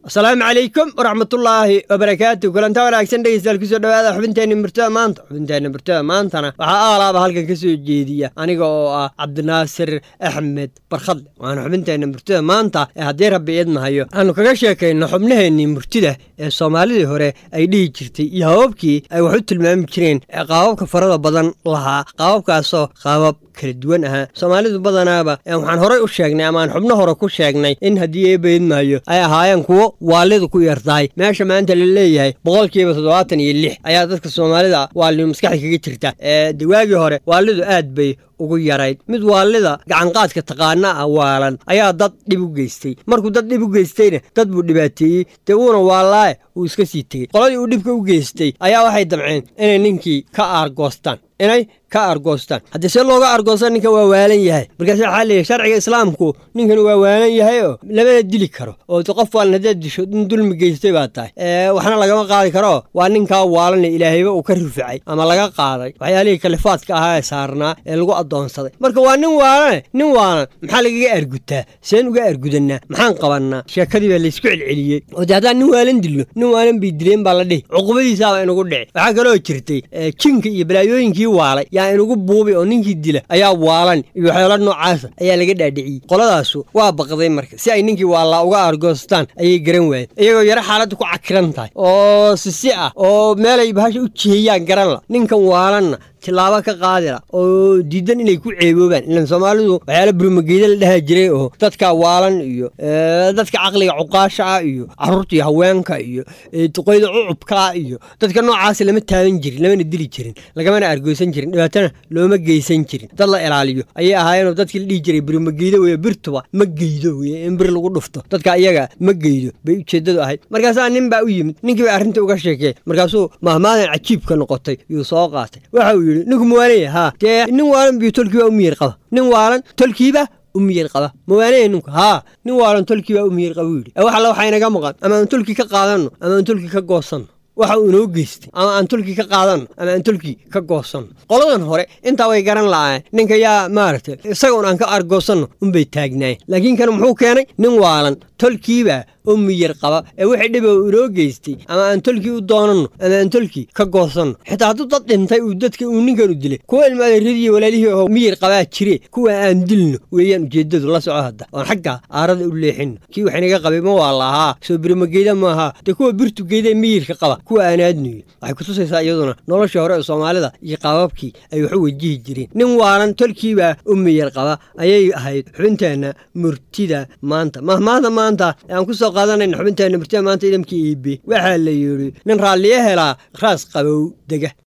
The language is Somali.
asalaamu calaykum waraxmatullaahi wabarakaatu kulanta wanaagsan dhegeystayaal kusoo dhawaada xubinteenna murtada maanta xubinteenna murtada maantana waxaa aalaaba halkan ka soo jeediya aniga oo ah cabdinaasir axmed barkhadle waana xubinteenna murtada maanta ee haddii rabbi idmahayo aanu kaga sheekayno xubnaheennii murtida ee soomaalidii hore ay dhihi jirtay iyo hababkii ay wax u tilmaami jireen ee qaababka farada badan lahaa qaababkaasoo qaabab kala duwan ahaa soomaalidu badanaaba waxaan horay u sheegnay ama aan xubno hore ku sheegnay in haddii eebaydmaayo ay ahaayeen kuwo waalidu ku yartahay meesha maanta la leeyahay boqolkiiba toddobaatan iyo lix ayaa dadka soomaalida waalidu maskaxda kaga jirta ee dawaagii hore waalidu aad bay ugu yarayd mid waalida gacanqaadka taqaana ah waalan ayaa dad dhib u geystay markuu dad dhib u geystayna dad buu dhibaateeyey dee wuuna waalaaye uu iska sii tegey qoladii uu dhibka u geystay ayaa waxay damceen inay ninkii ka aargoostaan inay ka argoostaan haddii see looga argoosta ninka waa waalan yahay markaas waxaa leeyahy sharciga islaamku ninkan waa waalan yahay oo lamana dili karo oo qof waalan haddaad disho in dulmi geystay baa tahay waxna lagama qaadi karo waa ninkaa waalan ilaahayba uu ka rufacay ama laga qaaday waxyaalihii kalifaadka ahaa ee saarnaa ee lagu addoonsaday marka waa nin waalane nin waalan maxaa lagaga argutaa seen uga argudanaa maxaan qabannaa sheekadii baa laysku celceliyey oo dee haddaan nin waalan dilno nin waalan bay dileen baa la dhihi cuqubadiisaaba inugu dhici waxaa kaloo jirtay jinka iyo balaayooyinkii waalay yaa inugu buubi oo ninkii dila ayaa waalan iyo waxyaalo noocaasa ayaa laga dhaadhiciyey qoladaasu waa baqday marka si ay ninkii waalaa uga argoostaan ayay garan waayeen iyagoo yaro xaaladda ku cakiran tahay oo sisi ah oo meelay bahasha u jihiyaan garan la ninkan waalanna tilaabo ka qaadila oo diidan inay ku ceeboobaan ilan soomaalidu waxyaala burmageeda la dhaha jiray oo dadka waalan iyo dadka caqliga cuqaasha ah iyo caruurta iyo haweenka iyo duqoyda cucubkaa iyo dadka noocaas lama taaban jirin lamana dili jirin lagamana argoosan jirin dhibaatana looma geysan jirin dad la ilaaliyo ayay ahaayeenoo dadkii la dhihi jiray burmageeda weye birtuba ma geydo weye in bir lagu dhufto dadka iyaga ma geydo bay ujeeddadu ahayd markaasaa nin baa u yimid ninkii bay arrinta uga sheekeen markaasuu mahmaadan cajiibka noqotay yuu soo qaatay waxa uu yidhi ninku mawaanaya haa dee nin waalan biyo tolkiibaa u miyir qaba nin waalan tolkiiba u miyir qaba mawaanaya ninku haa nin waalan tolkiibaa u miyir qaba u yidhi wax alla waxaa inaga maqan ama aan tolkii ka qaadanno ama aan tolkii ka goosanno waxa uu inoo geystay ama aan tolkii ka qaadanno ama aan tolkii ka goosanno qoladan hore intaa way garan la'aayeen ninka yaa maaragtay isagoon aan ka argoosanno unbay taagnaayeen laakiin kan muxuu keenay nin waalan tolkiibaa u miyir qaba ee wixii dhiba uu inoo geystay ama aan tolkii u doonanno ama aan tolkii ka goosanno xitaa hadduu dad dhintay uu dadka uu ninkanu dilay kuwa ilmaadeeradii walaalihii oo miyir qabaa jire kuwa aan dilno weeyaan ujeeddadu la soco hadda oon xagga aarada u leexinno kii wax inaga qabay ma waa lahaa soo birmageeda maaha dee kuwa birtugeeda miyirka qaba kuwa aan aadnuyo waxay kutusaysaa iyaduna noloshii hore ee soomaalida iyo qaababkii ay wax u wajihi jireen nin waalan tolkiibaa u miyir qaba ayay ahayd xubinteenna murtida maanta mahmaahda maanta ee aan kusoo qaadanayna xubinteenna murtida maanta idamkii iibe waxaa la yidhi nin raalliyo helaa raas qabow dega